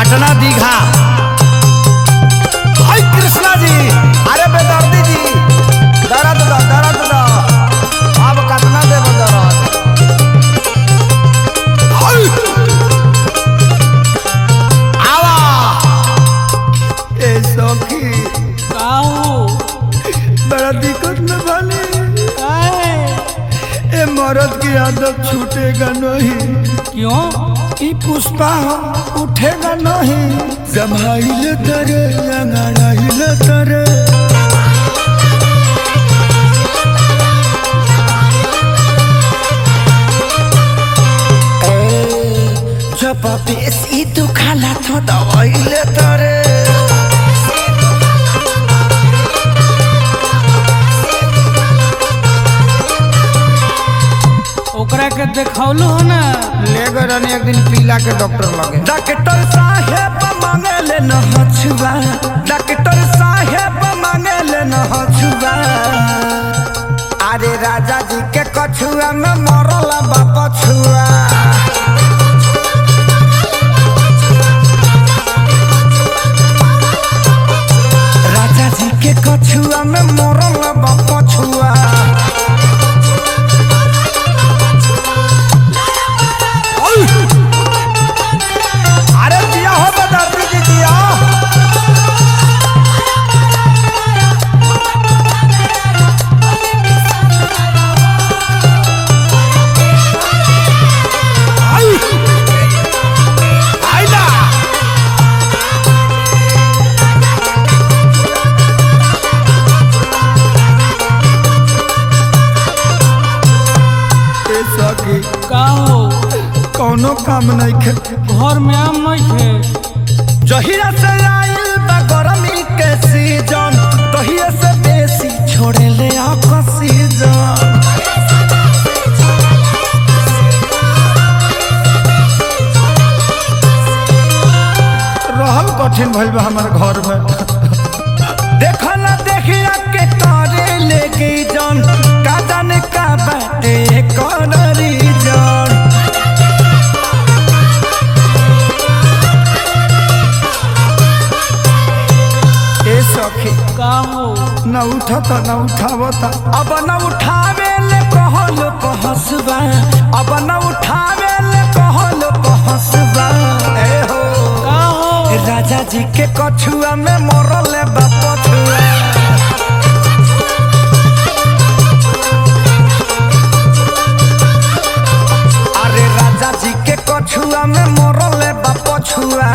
पटना दीघा हाय कृष्णा जी अरे बेदर्दी जी दर्द दो दर्द दो अब कितना देब दर्द हाय आवा ए सखी काऊ बड़ा दिक्कत में बने काहे ए मर्द की आदत छूटेगा नहीं क्यों ई पुष्पा हम उठेगा नहीं जमाइले तरे लंगड़ाइले तरे जब बेसी दुखाला तो दवाइले तरे ओकरा के देखौलू हो ना ले गए रहनी एक दिन पीला के डॉक्टर लगे डॉक्टर साहेब मांगे ले न हछुआ डॉक्टर साहेब मांगे ले न हछुआ अरे राजा जी के कछुआ में मरल बाप छुआ राजा जी के कछुआ में मरल बाप छुआ अरे दिया हो बदर्दी जी दिया आई आइला ए सखी का हो कौनो काम नहीं खे घर में आम नहीं थे जहिया से आइल बा गरमी के सीजन तहिया से बेसी छोड़े ले ऑक्सीजन रहल कठिन भइल बा हमार घर में देखल देखिया के करे लेके जन का जाने का बाटे कौन रीजन ए सखी का हो न उठता न उठावता अब न उठावे ले कहल पहसबा अब न उठावे ले कहल पहसबा ए हो का हो राजा जी के कछुआ में मरल बाप छुआ अरे राजा जी के कछुआ में मरल बाप छुआ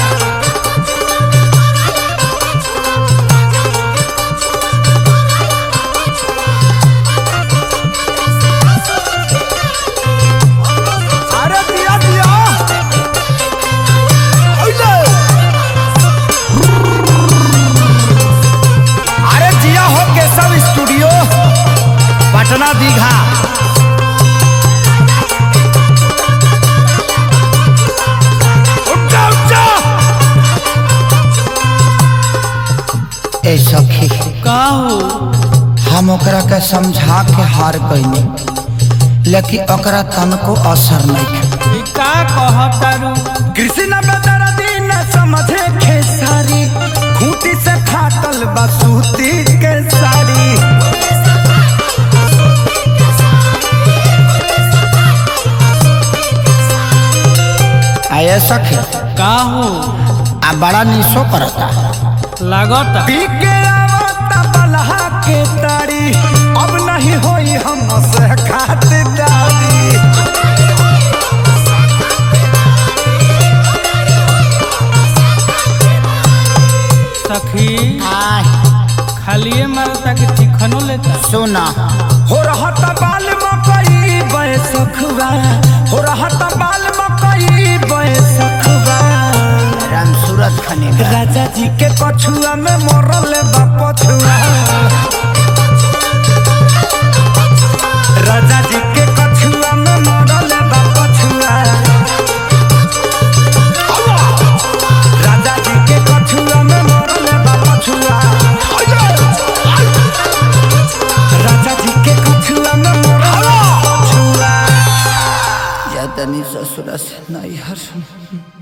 अरे दिया दिया ओइले अरे जिया हो केशव स्टूडियो पटना दीघा उठ जा, उठ जा। ए सखी का हो हम ओकरा के समझा के हार गईनी लेकिन ओकरा तनको असर नहीं ई का कहतारू कृष्ण बदर दिन समझे खेसारी खूंटी से फाटल बसूती के साड़ी आये सखी का हो आ बड़ा निशो करता लागता पी के आवता बलहा के तारी अब नहीं होई हम से खातिरदारी सखी आय खालिए मारता कि चिकनो लेता सोना हो रहत बाल मकई बैसखवा हो रहत बाल मकई बैसखवा राम सूरत खने राजा जी के कछुआ में मरल बा पछुआ राजा जी के कछुआ में मरल बा पछुआ राजा जी के कछुआ में मरल बा पछुआ राजा जी के कछुआ में मरल बा पछुआ या तनी ससुरा से नहीं हर